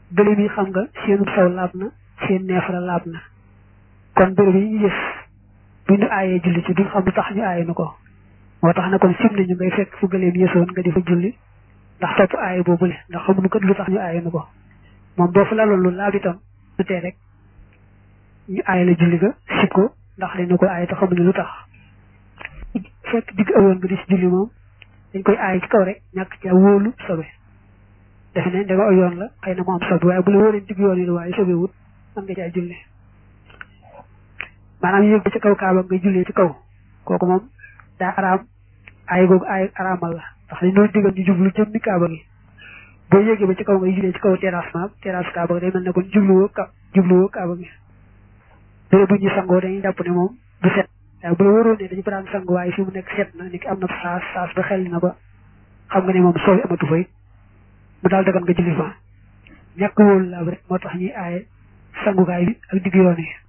gëléem yi xam nga seenu saw laab na seen neefara laab na kon béréb yi ñu gis bu ñu aayee julli ci duñ xam lu tax ñu aaye nu ko moo tax na kon sim nañu ngay fekk fu gëléem yësoon nga di fa julli ndax topp aaye boobule ndax xamuñu kat lu tax ñu aaye nu ko moom boo fa laloon lu laab itam du tee rek ñu aaye la julli ga sib ko ndax dañu ko aaye te xamuñu lu tax fekk digg awoon nga di si julli moom dañ koy aaye ci kaw rek ñàkk ca wóolu sobe defe ne ndega aw yoon la xëy na mu am sobe waaye bu la wóoree digg yoon yi la waaye sobe wut mën nga caa julli maanaam yéeg ba ci kaw kaaba nga jullee ci kaw kooku moom daa araam aay googu aay araamal la ndax dañ doon digal ñu jublu jëmmi kaaba gi boo yéegee ba ci kaw ngay jullee ci kaw terrassement terrasse kaaba gi day mel ne kon jubluwoo ka jubluwoo kaaba gi béré bu ñu sangoo dañuy jàpp ne moom du set waaye bu la wóoroon ne dañu ko daan sang waaye fi mu nekk set na ni ki am na saas saas ba xel na ba xam nga ne moom sooy amatu fa it mu daal dagan nga julli fa ñàkk wóolu laab rek moo tax ñuy aaye sangukaay bi ak digg yoon yi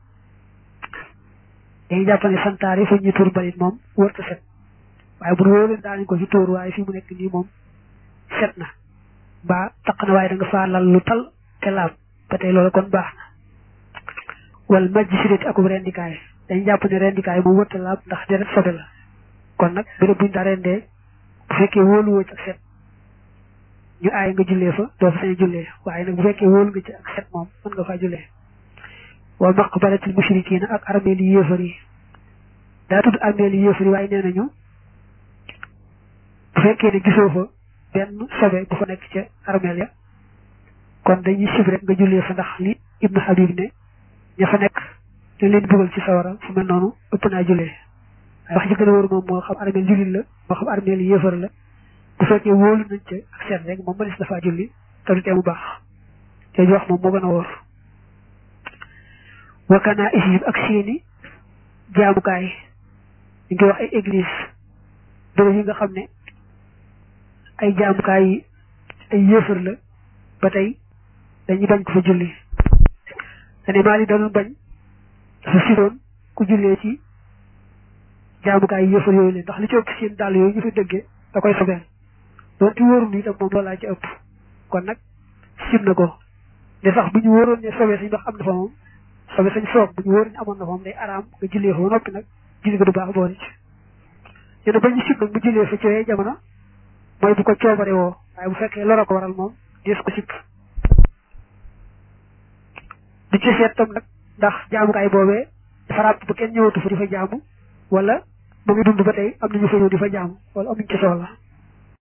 dañuy jàpp ne santaare fu ñu tuur balit moom wërta set waaye bu wóoroon daanañ ko fi tóor waaye fi mu nekk nii moom set na mbaa taq na waaye da nga faa lal lu tal te laab ba tey loolu kon baax na wal majj sidéti akub rendikaay dañu jàpp ne rendikaay moom wërta laab ndax deret sobe la kon nag béréb buñu daa rendee bu fekkee wóolu woo ci ak set ñu aay nga jullee fa doo fa sañ jullee waaye nag bu fekkee wóolu nga ci ak set moom mën nga faa jullee wa maqbaratil mushrikiina ak armeel yi yéefar yi daa tudd armeel yi yéefar yi waaye nee nañu bu fekkee ne gisoo fa benn sobe bu fa nekk ca armeel ya kon dañuy sib rek nga jullee fa ndax li ibnu habib ne ña fa nekk dañ leen bëggal ci sawara fu mel noonu ëpp naa jullee waaye wax ji gën a wóor moom moo xam armeel jullit la moo xam armeel yi yéefar la bu fekkee wóolu nañ ca ak seet rek moom mënees dafaa julli te du tee mu baax te wax moom moo gën a wóor wakkanaa isib ak seeni jaamukaay ñu ngi wax ay église bërëb yi nga xam ne ay jaamukaay yi ay yéefar la ba tey dañuy bañ ko fa julli dane maa li doon bañ dafa siroon ku jullee ci jaamukaay yi yéefar yooyu leen ndax li ci ëpp seen dàll yooyu ñu fi dëggee da koy sobeel doonte wóorul itam moom loolaa ci ëpp kon nag sim na ko de sax bu ñu wóoroon ne sobee sañ ndax am na fa moom sobe sañ soog bu ñu wóor ne amoon na moom day araam nga jullee fa ba noppi nag julli ko du baax boole ci ñu ne ba ñu sib nag bu jullee fa ci yooyu jamono mooy bu ko coobare woo waaye bu fekkee loro ko waral moom dees ko sib di ci seet tam nag ndax jaamukaay boobee dafa ràpp ba kenn ñëwatu fa di fa jaamu wala mu ngi dund ba tey am nañu fa ñëw di fa jaamu wala amuñ ci soxla